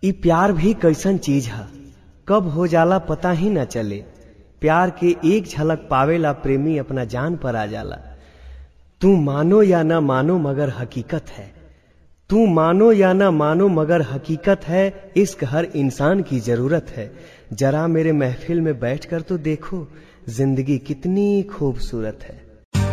ई प्यार भी कैसन चीज है कब हो जाला पता ही न चले प्यार के एक झलक पावेला प्रेमी अपना जान पर आ जाला तू मानो या ना मानो मगर हकीकत है तू मानो या ना मानो मगर हकीकत है इश्क हर इंसान की जरूरत है जरा मेरे महफिल में बैठकर तो देखो जिंदगी कितनी खूबसूरत है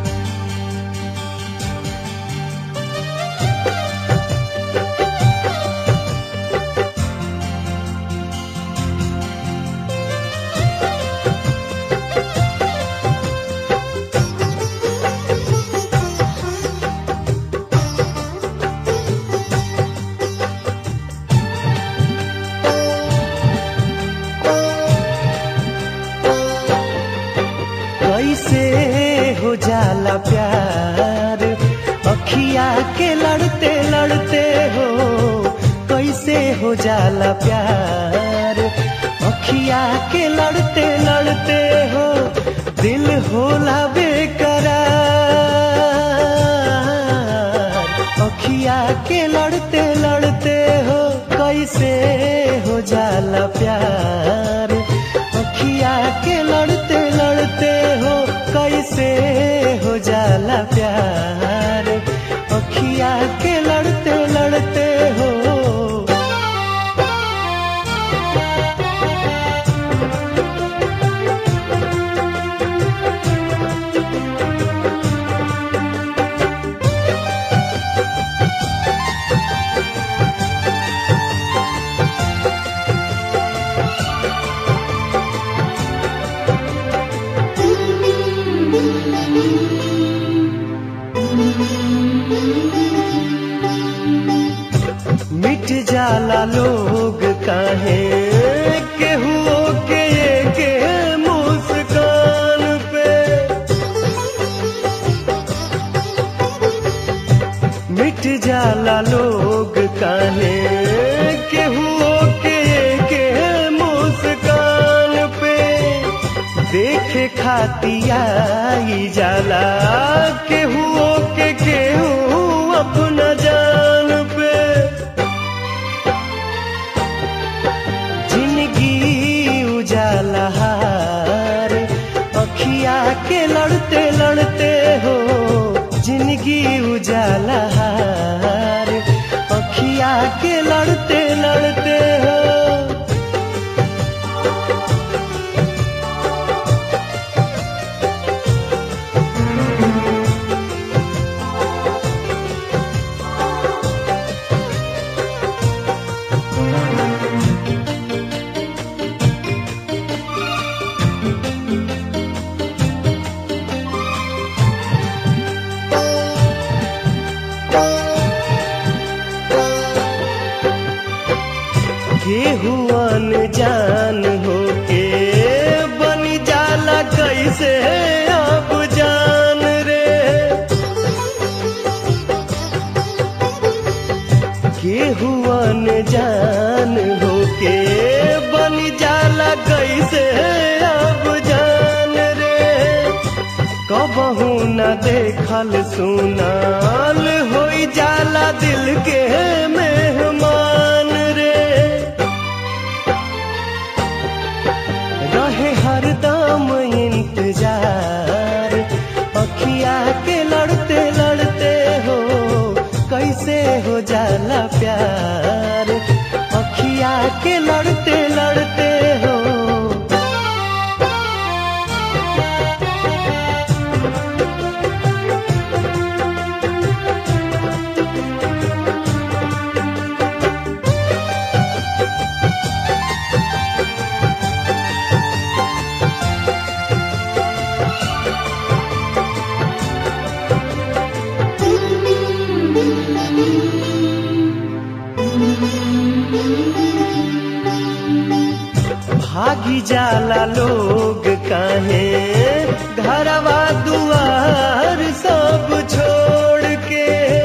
कैसे हो जाला प्यार अखिया के लड़ते लड़ते हो कैसे हो जाला प्यार अखिया के लड़ते लड़ते हो दिल होला बेकरार अखिया के लड़ते लड़ते हो कैसे हो जाला प्यार अखिया के लड़ते लड़ते हो कैसे हो जाला प्यार अखिया के लड़ते लड़ते हो मिट जाला लोग काहे केहू के के मुस्कान पे मिट जाला लोग काहे केहू के के मुस्कान पे देखे खातिया ई जाला केहू के केहू अपना जान पे जिंदगी उजाला हार अखिया के लड़ते लड़ते हो जिंदगी उजाला हार अखिया के लड़ते लड़ते हो केहू जान हो के बन जाला कैसे अब जान रे केहू जान हो के बन जाला कैसे अब जान रे कबहू न देखल सुनाल होई जाला दिल के मेहमान रे रहे हरदम इंतजार अखिया के लड़ते लड़ते हो कैसे हो जाला प्यार अखिया के लड़ते लड़ते हो भागी जाला लोग काहे घरवा दुआर सब छोड़ के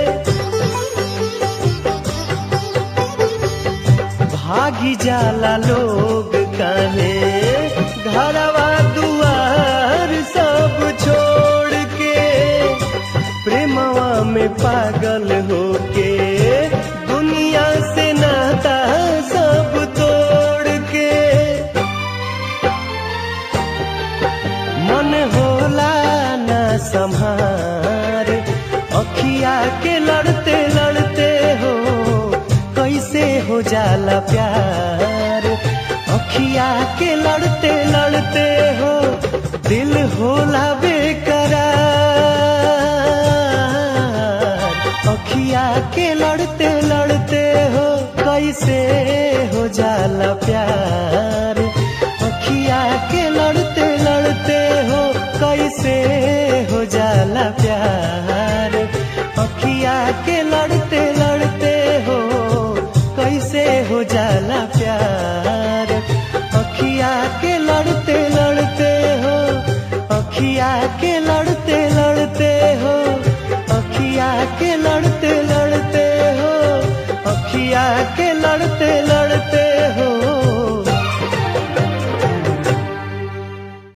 भागी जाला लोग काहे घरवा दुआर सब छोड़ के प्रेमवा में पागल होके दुनिया से नाता सब हो जाला प्यार अखिया के लड़ते लड़ते हो दिल होला बेकरार अखिया के लड़ते लड़ते हो कैसे हो जाला प्यार अखिया के लड़ते लड़ते हो कैसे हो जाला प्यार अखिया के लड़ते लड़ते हो कैसे हो जाला प्यार